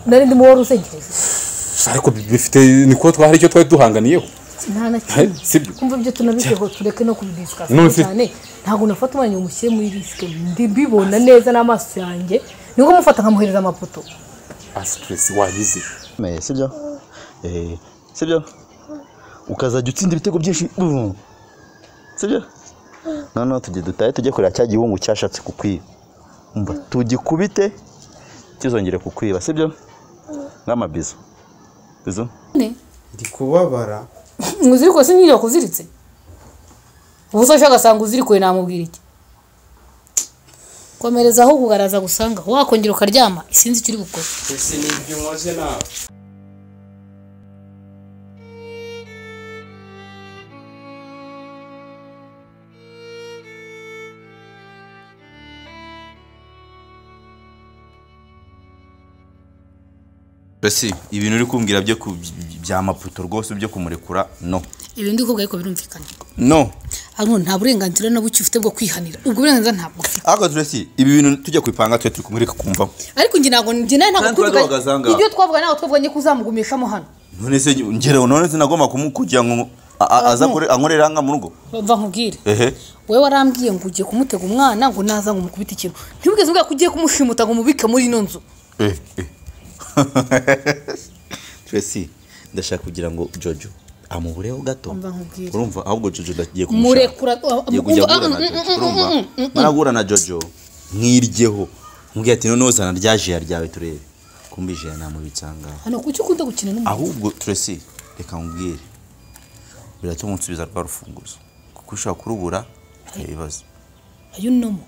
nari ndimo wari uzengereza ariko bifite ni kuko twari icyo twari duhanganiyeho nta na kimwe Eh, sibyo. kumva ibyo tunabigeho tureke no kubidisika None se- cyane ntabwo nafata umwanya ngo umushyire muri risike ndi mbibona neza n'amaso yanjye niko mufata nkamuhereza amapoto ah sitiresi wagize Me, sibyo Eh, sibyo ukazajya utsinda ibitego byinshi boom. sibyo noneho tujye dutahe tujye kureba cya gihungu cyashatse kukwiba umva tugikubite kizongere kukwiba sibyo nk'amabizo bizo ndi kubabara mwuziriko si nk'iyo wakuziritse ubu se agasanga uzirikuye namubwira iki komereza aho kugaraza gusanga wakongera ukaryama sinzi icyo uri gukora ese ni ibyo umaze nawe mbese ibintu uri kumbwira byo ku- bya maputo rwose byo kumurekura no ibi ndi kubwa ariko birumvikana no hano nta burenganzira na buke ufite bwo kwihanira ubwo burenganzira ntabwo ufite ariko turesi ibi bintu tujya kubipanga tujya turi kumwereka kumva ariko njye ntabwo njye nawe ntabwo Kandi twari twabagazanga. ibyo twavuga ntabwo twavuganye ko uzamugumishamo hano none se ngerewe none sinagomba kugira ngo a- a- aza akore- ankorere hanga mu rugo mva nkubwire ehe wowe warambwiye ngo ugiye kumutega umwana ngo naza ngo umukubite ikintu ntibugeze mbwira ko ugiye kumushimuta ngo umubike muri ino nzu Eh, eh. Tracy ndashaka kugira ngo Jojo amubureho gato Umva nkubwire. urumva ahubwo Jojo ndagiye murekura agiye kujya guhura na Jojo urumva marahura na Jojo nkiryeho mubwira ati noneho zana rya jiya ryawe turebe kumbije ya namubitsanga hano kuki ukunda gukina n'umuntu ahubwo Tracy reka nkubwire biratuma unsubiza rwa rufunguzo kuko ushobora kurubura bikaba ibibazo ayunomo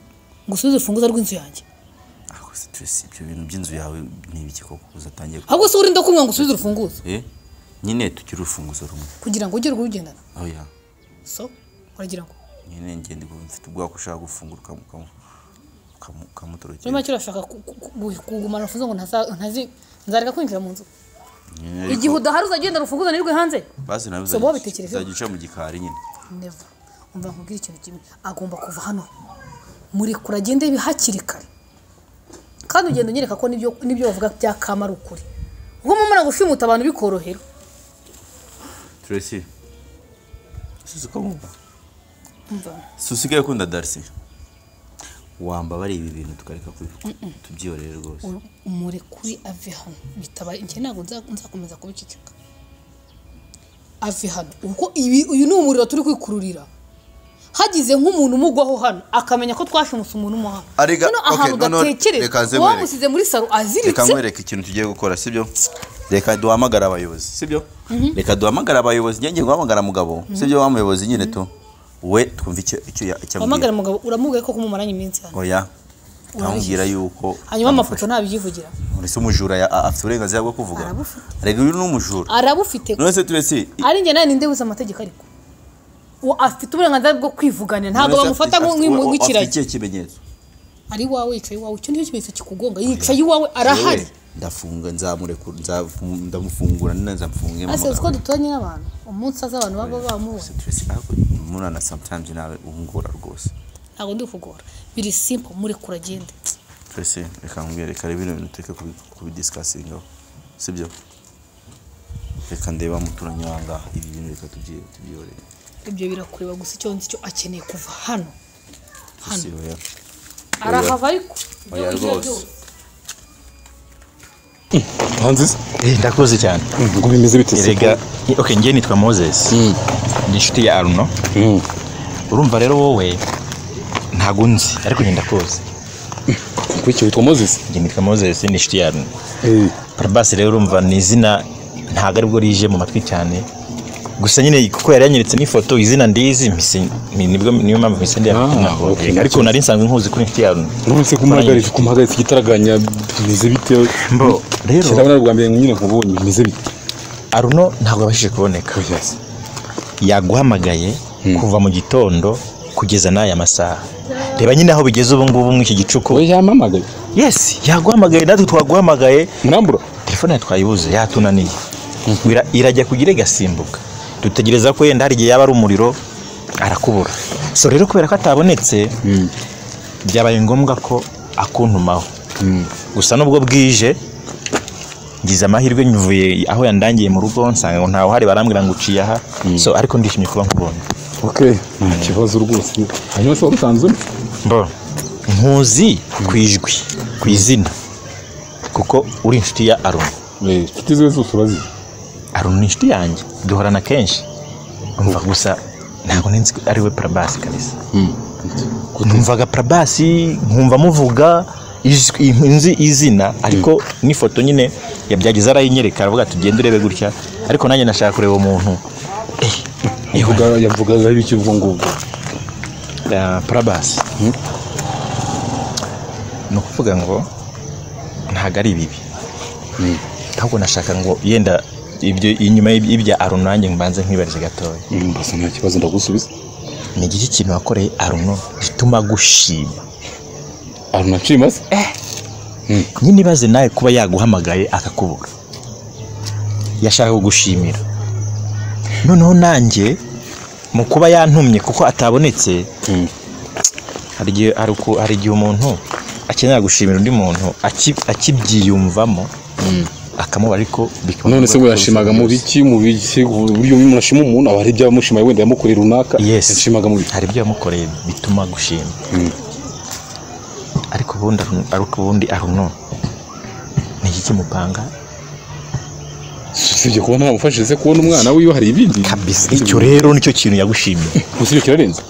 ngo usubize urufunguzo rw'inzu yanjye ariko se Tracy ibyo bintu by'inzu yawe ni ibiki koko uzatangiye ku- ahubwo se urinda kumwe ngo usubize urufunguzo Eh, nyine tugire urufunguzo rumwe kugira ngo ugere urugendana oya so uragira ngo nyine ngende ngo mfite ubwoko ushaka gufungura ukamu- ukamu- ukamu- muri ukamutorokera make urashaka ku- ku- ku- kugumana urufunguzo ngo ntaza- ntazi nzareka kwinjira mu nzu Nyine ariko- igihe udahari uzagenda urufunguzo nirwe hanze basi nawe So, wowe bitekerezeho. uzajya uca mu gikari nyine neva umva nkubwire ikintu kimwe agomba kuva hano murekura agende hakiri kare kandi ugenda unyereka ko n'ibyo n'ibyo bavuga byakama ari ukuri ubwo mumara gushimuta abantu bikorohera turesi susi ko mwumva umva susigaye ukunda darisi wambabariye ibi bintu tukareka kubivuga tubyihorere rwose u- umurekuri ave hano bitaba njye ntabwo nza- nzakomeza kubiceceka ave hano ubwo ibi uyu ni umuriro turi kwikururira hagize nk'umuntu umugwaho hano akamenya ko twashimuse umuntu umuha Arega, noneho okay, ahantu noneho reka nze gatekereza nkwereke. wamusize muri saro reka aziritse nkwereke ikintu tugiye gukora sibyo reka duhamagare abayobozi sibyo reka duhamagare abayobozi njye ngiye guhamagara mugabo sibyo wa muyobozi nyine tu we twumve icyo icyo ya- icyo uhamagara amubwira umugabo uramubwiye ko kumumaranye iminsi hano oya amubwira yuko hanyuma amufasha. amafoto ntabyivugira ese umujura ya- a- afite uburenganzira bwo kuvuga Arabufite. rega uyu ni umujura arabufite none se turese ari njye nawe ninde wize amategeko ariko Uwo afite uburenganzira bwo kwivuganira ntabwo bamufata nk'ikiragi ikihe kimenyetso ari iwawe yicaye iwawe icyo nicyo kimenyetso kikugonga yicaye iwawe arahari Yewe, ndafunga nzamurekura nzafu- ndamufungura nina nzamufunge ese uko duturanye n'abantu umunsi aza abantu baba bamubona murana sometimes nawe ubungora rwose ntabwo ndi kugora biri simple murekura agende turese reka nkubwire reka rero bino bintu tureke kubi- kubidisikasingaho sibyo reka ndeba muturanye wangaha ibi bintu reka tubyi- tubyihorere ibyo birakureba gusa icyo nzi cyo akeneye kuva hano Turese, oya. arahava ariko Oya rwose hanze se ndakuzi cyane ngo bimeze bite se erega okay njye nitwa moses ni inshuti ya aruno urumva rero wowe ntabwo unzi ariko njye ndakuzi kuri icyo witwa mozesi njye nitwa moses ni inshuti ya aruno parabasi rero urumva ni izina ntabwo aribwo rije mu matwi cyane gusa nyine kuko yari yanyeretse n'ifoto izina ndizi mpise- ni- nibwo niyo mpamvu mpise ndi Ah, okay. ariko nari nsanzwe nkuzi kuri inshuti ya aruno none se kumuhagaritse kumuhagaritse igitaraganya bimeze bite Mbo, rero- kera na rwa mbere nyine nkubonye bimeze bite aruno ntabwo yabashije kuboneka yaguhamagaye kuva mu gitondo kugeza n'aya masaha reba nyine aho bigeze ubu ngubu muri iki gicuku we yampamagaye yesi yaguhamagaye natwe twaguhamagaye murambura telefone yawe twayibuze yatunaniye Ira- irajya kugira igasimbuka dutegereza ko yenda hari igihe yaba ari umuriro arakubura so rero kubera ko atabonetse byabaye ngombwa ko akuntumaho gusa nubwo bwije ngize amahirwe nvuye aho yandangiye mu rugo nsanga ngo ntawe uhari barambwira ngo uciye aha so ariko ndishimye kuba nkubonye oke nta kibazo rwose hanyuma se wari usanzwe uri? mbo nkuzi ku ijwi ku izina kuko uri inshuti ya aroni Eh, inshuti ziwe zose urazi aroni ni inshuti yanjye duhorana kenshi numva gusa ntabwo nzi ko ari we parabasi kabisa numvaga parabasi nkumva muvuga ijwi- nzi izina ariko n'ifoto nyine yabyageza arayinyereka aravuga ati ugende urebe gutya ariko nanjye nashaka kureba umuntu Yavuga- yavugaga ibiki ubwo ngubwo ya parabasi ni ukuvuga ngo ntabwo ari bibi ahubwo nashaka ngo yenda ibyo inyuma y'ib- y'ibya aruno nanjye mbanze nkwibarize gatoya Mm, mbasa nta kibazo ndagusubiza ni iki kintu wakoreye aruno gituma agushima aruna nshima se nyine ibaze nawe kuba yaguhamagaye akakubura yashaka kugushimira noneho nanjye mu kuba yantumye kuko atabonetse Mm. hari igihe hari uku- hari igihe umuntu akenera gushimira undi muntu aki- akibyiyumvamo akamubara ariko bikaba none se ngo yashimaga mu biki mu biki uburyo umuntu ashima umuntu aba hari ibyo yamushimaye wenda yamukoreye runaka Yes. yashimaga mu biki hari ibyo yamukoreye bituma gushima ariko ubundi Aruno- ariko ubundi aruno ni iki kimupanga usibye kuba ntamufashije se kubona umwana wiwe hari ibindi kabisa icyo rero nicyo kintu yagushimiye usibye kirarenze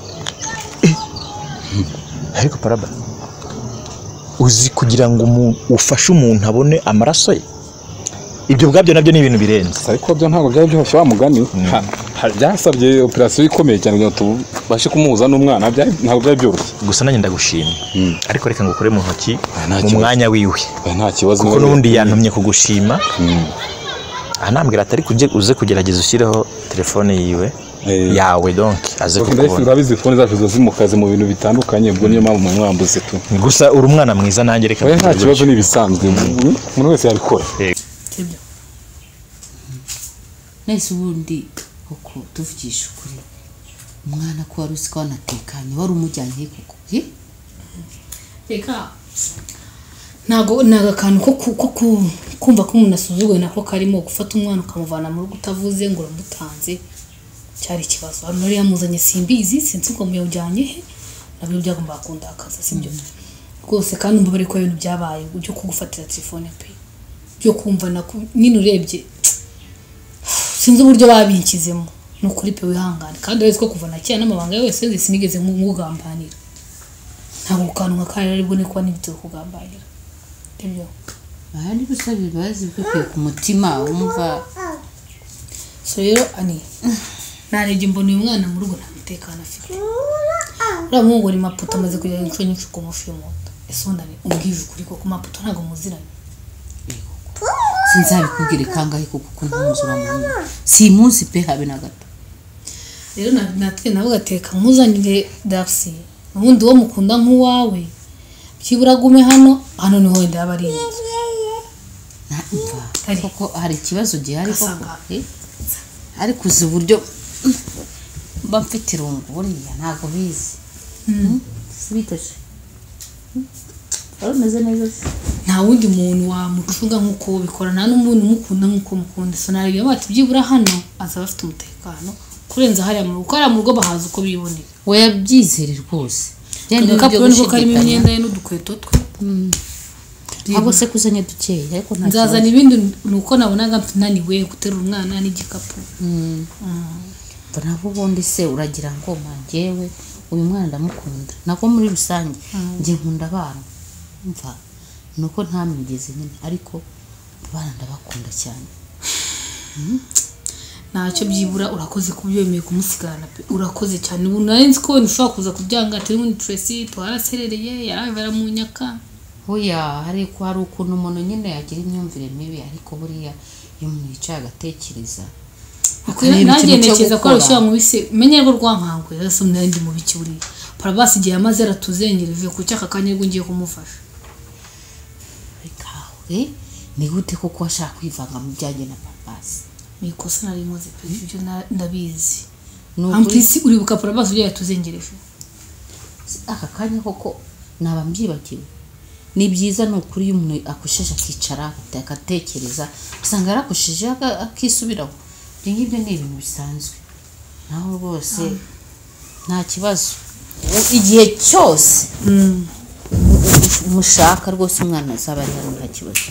ariko paraba uzi kugira ngo umu- ufashe umuntu abone amaraso ye ibyo ubwabyo nabyo ni ibintu birenze ariko byo ntabwo byaba byoroshye wa mugani Ha- ha- byasabye operasiyo ikomeye cyane kugira ngo tubashe kumuhuza n'umwana byari- ntabwo byari byoroshye gusa nanjye ndagushima ariko reka ngukore mu ntoki nta mu kibazo. mwanya wiwe Eh, nta kibazo kuko n'ubundi yantumye kugushima anambwira atari kujye uze kugerageza ushyireho telefone yiwe Eh. yawe donke aze Ok, ndahise kukubona urabizi fone zacu ziba zimukaze mu bintu bitandukanye ubwo niyo mpamvu mwambuze tu gusa uri umwana mwiza nanjye reka oya nta mbivuge kibazo ni ibisanzwe Mm, umuntu wese yabikora sibyo nahise ubundi koko tuvugisha ukuri umwana ko wari uzi ko wanatekanye wari umujyanye he koko he reka ntago ni akantu ko ku- ko ku- kumva ko umuntu asuzuguwe nako karimo gufata umwana ukamuvana mu rugo utavuze ngo uramutanze cyari ikibazo hano rero yamuzanye simbizi sinzi ngo muyawujyanye he nabyo byagombaga kundakaza sibyo rwose kandi umva bari ko ibintu byabaye byo kugufatira telefone pe byo kumva nako nyine urebye sinzi uburyo babinkizemo ni ukuri pe wihangane kandi urazi ko kuva na kera n'amabanga yawe yose sinigeze nkugambanira ntabwo kanwa kayo ari bune kuba n'ibyo kugambanira nibyo aha ni gusaba imbabazi bikuye ku mutima wumva so rero ani narebye mbona uyu mwana mu rugo nta mutekano afite uriya muhungu ni maputo amaze kugera inshuro nyinshi ku mufi y'umuhondo ese ubundi ani umbwije ukuri koko maputo ntabwo muziranye sinzabikubwire kangahe koko ko ntunze uramuhungu si munsi pe habe na gato rero na- natwe nawe ugateka muzanire dapusi ubundi uwo mukunda nk'uwawe byibura agume hano hano niho wenda yaba ari inzu Na- umva, Hari. koko hari ikibazo gihari koko Ugasanga- he? ariko uzi uburyo mba mfite irungu buriya ntabwo bizi bitaje wari umeze neza se nta wundi muntu wamucunga nk'uko we ubikora nta n'umuntu umukunda nk'uko umukunda so nawe bati byibura hano azaba afite umutekano kurenza hariya mu rugo hariya mu rugo bahaza uko bibonera weya byizere rwose kandi Byenda agakapu n'ibyo niko karimo gushidikanya. imyenda ye n'udukweto twe ahubwo se kuzanye dukeya ariko nta nzazana kibazo ibindi ni uko nabonaga naniwe guterura umwana n'igikapu Mva nabo ubundi se uragira ngo mangewe uyu mwana ndamukunda nako muri rusange njye nkunda abana mva ni uko ntamwigeze nyine ariko abana ndabakunda cyane ntacyo byibura urakoze ku byo wemeye kumusigarana pe urakoze cyane ubu nari nzi ko wenda ushobora kuza kubyanga turi muri turesi twaraserereye yarava aramunyaka hoya ariko hari ukuntu umuntu nyine yagira imyumvire mibi ariko buriya iyo umuntu yicaye agatekereza akareba nanjye ikintu cyo ntekereza ko gukora. arushyira mu bise menye rwo rwankangwe rero n'andi mu biki buriya parabasi igihe yamaze aratuzengereje ku cyaka kanya rwo ngiye kumufasha bikawe ni gute koko washaka kwivanga mu byanjye na papasi ni ikosa nari nkoze pe ibyo na- ndabizi Ni ukuri- ampisi uribuka parabasi ugiye yatuzengereje aka kanya koko naba mbyibagiwe ni byiza ni ukuri iyo umuntu akosheje akicara agatekereza usanga yarakosheje aka- akisubiraho ibyo ngibyo ni ibintu bisanzwe naho rwose nta kibazo U- igihe cyose mu- u- mushaka rwose umwana azaba ari hano nta kibazo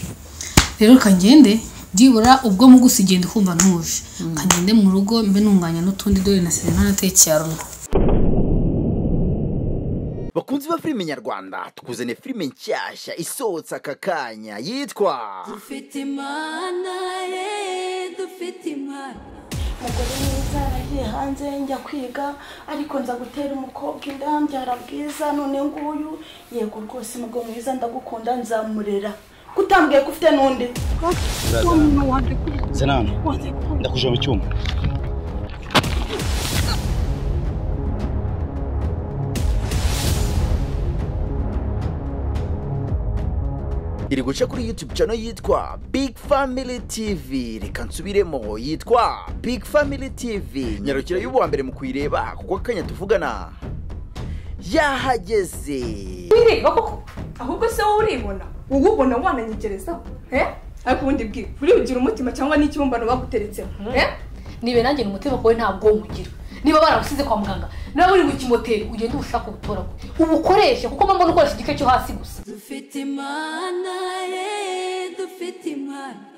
rero kangende byibura ubwo mu gusa igenda ukumva ntuje kangende mu rugo mbe ntunganya n'utundi dore na serena natekeye arungu bakunzi ba filime nyarwanda tukuzaniye filime nshyashya isohotse aka kanya yitwa dufite imana ye dufite imana umugore mwiza yaragiye hanze njya kwiga ariko nza gutera umukobwa inda mbyara bwiza none nguyu yego rwose umugabo mwiza ndagukunda nzamurera kutambwiye ko ufite n'undi senani ndakujya mu cyumba iri guca kuri youtube channel yitwa big family tv reka nsubiremo yitwa big family tv nyarukira y'uwa mbere mu kuyireba kuko akanya tuvugana yahageze wireba koko ahubwo se wowe uribona wowe ubona wananyegerezaho eh? ariko ubundi bwira uribugira umutima cyangwa n'ikibumbano baguteretseho eh? nibe nanjye umutima wawe ntabwo nywugira niba baragusize kwa muganga nawe uri mu kimoteri ugende ubushake ubutoragure ubukoreshe kuko mpamvu ukoresha igice cyo hasi gusa dufite imana ye dufite imana